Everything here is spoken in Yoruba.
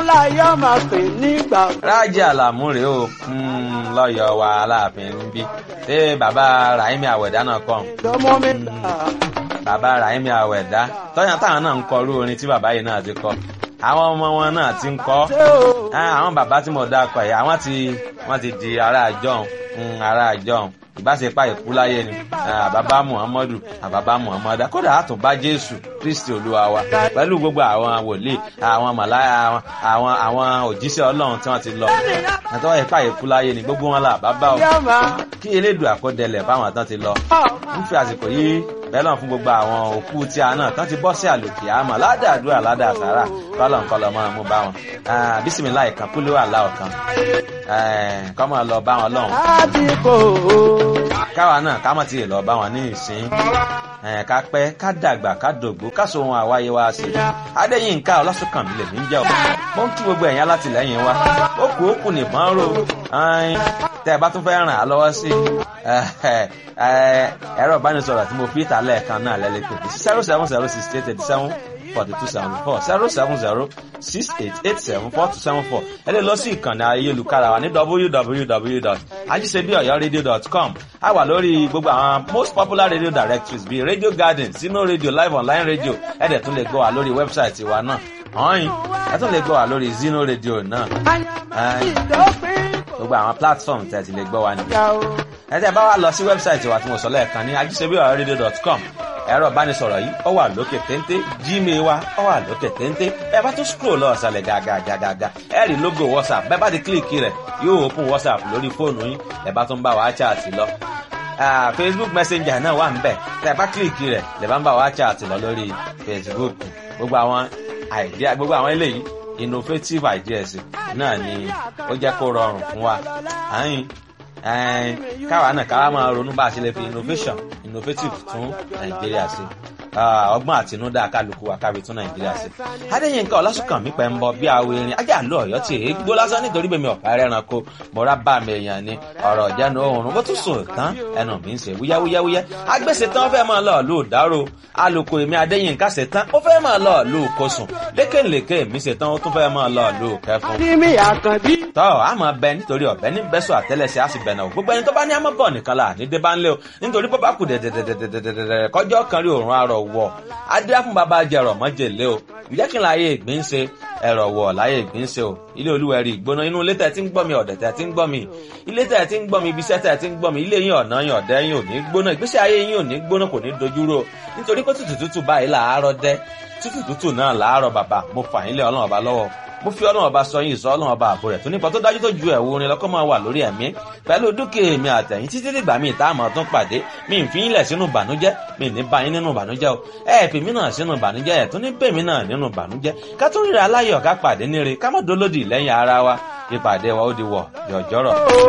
láyọ̀ máa pè nígbà. rájí àlàmú rèé o lọ́yọ̀ wa aláàfin ń bí ṣé bàbá rahimi àwẹ̀dá náà kọ́ lọ́mọ mi là. bàbá rahimi àwẹ̀dá tọ́yàn táwọn náà ń kọ irú orin tí bàbá yìí náà ti kọ àwọn ọmọ wọn náà ti ń kọ àwọn bàbá tí mo dá kọ yìí àwọn ti wọ́n ti di ará àjọhùn ará àjọhùn ìbáṣepá ìkú láyé ni àbábá muhammadu àbábá muhammadu kódà àtúnbá jésù kristi olúwa wa pẹ̀lú gbogbo àwọn wòlíì àwọn màláyà àwọn àwọn òjíṣẹ́ ọlọ́run tí wọ́n ti lọ àtọ́wọ́ ìpá ìkú láyé ni gbogbo wọn là bàbá o kí elédùn àkọdẹlẹ̀ báwọn tán ti lọ ń fi àsìkò yìí bẹ́lọ̀ fún gbogbo àwọn òkú tí a náà tán ti bọ́ sí àlòkè àmọ́ ládàádúrà ládàásàrà kọ́lọ̀ ń kọ́lọ̀ máa mú bá wọn bísímìlá ìkan kúló àlá ọ̀kan kọ́ máa lọ bá wọn lọ́hùn. káwa náà ká mọ̀ tí ì lọ bá wọn ní ìsín ká pẹ́ ká dàgbà ká dògbó ká so ohun àwáyé wa sí. adéyínká ọlásùnkànmí lèmi ń jẹ́ ọ̀ mo ń kí gbogbo ẹ̀yìn alátìlẹ́yìn wa ó kù ó kù nìbọn ró tẹ́ ẹ bá tún fẹ́ ràn á lọ́wọ́ sí ẹ̀rọ ìbánisọ̀rọ̀ tí mo fi ìta lẹ́ẹ̀kan náà lẹ́lẹ́ pé zero seven zero six eight eighty seven forty two seventy four zero seven zero six eight eight seven four two seven four ẹ lè lọ sí ìkànnì ayélujára wa ní www.ajisebiọyọradio.com a wà lórí gbogbo àwọn most popular radio directories bíi radio garden sino radio live online radio ẹ dẹ̀ tún lè gbọ́ wa lórí wẹ́bsáìtì wa náà ọ̀hìn ẹ tún lè gbọ́ wa lórí zino radio náà gbogbo àwọn platform tẹ̀ ti lè gbọ́ wa nìyẹn ẹ tẹ́ bá wa lọ sí wẹ́bsáìtì wa tí mo sọ lẹ́ẹ̀kan ní ajisebiọyọradio.com ẹ̀rọ ìbánisọ̀rọ̀ yìí ó wà lókè téńté gmail wa ó wà lókè téńté ẹ bá tún scroll lọ ọ̀sàlẹ̀ gàgàgàgà ẹ rí logo whatsapp bẹ́ẹ̀ bá ti kílìkì rẹ̀ yóò open whatsapp lórí fóònù yín ẹ bá tún bá wa chat lọ. facebook messenger náà wà níbẹ̀ tẹ́ bá kílìkì rẹ̀ lè bá ń bá wa chat lọ lórí facebook gbogbo àwọn idea gbogbo àwọn eléyìí innovative ideas náà ni ó jẹ́ kó rọrùn fún wa káwa náà káwa máa ronú bá a ṣe lè fi innovation innovative tún nàìjíríà ṣe ọgbọ́n àtinúdá kálukú wa kábi tún nàìjíríà ṣe. adéyínká ọlásùnkànmí pẹ̀ ń bọ bí awo erin ajá àlọ́ ọ̀yọ́ tí èé gbó lásán nítorí bèmi ọ̀pá ẹranko mọ̀ra bá mi èèyàn ni ọ̀rọ̀ ìjánu oòrùn bó tún sùn tán ẹnu mi ń ṣe wúyáwúyáwúyá agbèsè tán ó fẹ́ máa lọ lù dárò alùkò èmi adéyínká ṣe tán ó fẹ́ máa lọ lù kosùn lékèlékè mi ṣe tán ó tún fẹ́ máa lọ lù kẹfun. tọ́ a máa bẹ nítorí ọ̀bẹ ní bẹ́sọ̀ àtẹ́lẹsẹ̀ á sì bẹ̀nà gbogbo ẹni tó bá ní àmọ́ bọ̀ nìkan là ní débà ńlẹ̀ o nítorí bó bá kù dẹ̀dẹ̀dẹ̀dẹ̀dẹ̀dẹ̀ kọjọ́ kan rí òórùn arọ̀ wọ̀ adé fún bàbá jẹrọ mọ́jèlé o ìjẹ́ kí n láyé ìgbín ṣe ẹ̀rọ̀ wọ̀ láyé ìgbín ṣe o ilé olúwẹ̀rí ìgbóná inú ilé tẹ̀ tí ń gbọ́ mi ọ̀dẹ̀ tẹ̀ tí ń gbọ́ mi ilé tẹ̀ tí ń gbọ́ mi ibi iṣẹ́ tẹ̀ tí ń gbọ́ mi ilé yín ọ̀nà yín ọ̀dẹ́ yín ò ní gbóná ìgbésí ayé yín ò ní gbóná kò ní dojúrò nítorí pé tútù tútù báyìí làárọ̀ dẹ́ tútù tútù náà làárọ̀ bàbá mo fà yín lé ọlọ́run ọba lọ́wọ́ mo fi ọlọ́run ọba sọ yín ìsọ ọlọ́run ọba àbò rẹ̀ tó nípa tó dájú tó ju ẹ̀wù orin lọ́kọ́ máa wà lórí ẹ̀mí pẹ̀lú dúkìá èmi àtẹ̀yìn títí dìgbà míì tá a mọ̀ tún pàdé mi ń fi yín lẹ̀ sínú ìbànújẹ́ mi ní bá yín nínú ìbànújẹ́ o ẹ fi mí náà sínú ìbànújẹ́ ẹ̀ tún ní bèmí náà nínú ìbànújẹ́ ká tún ríra aláyọ̀ ká pàdé níre ká má dolódì lẹ́yìn ara wa ìpàdé wa ó di wọ̀ jọ̀jọ̀rọ̀.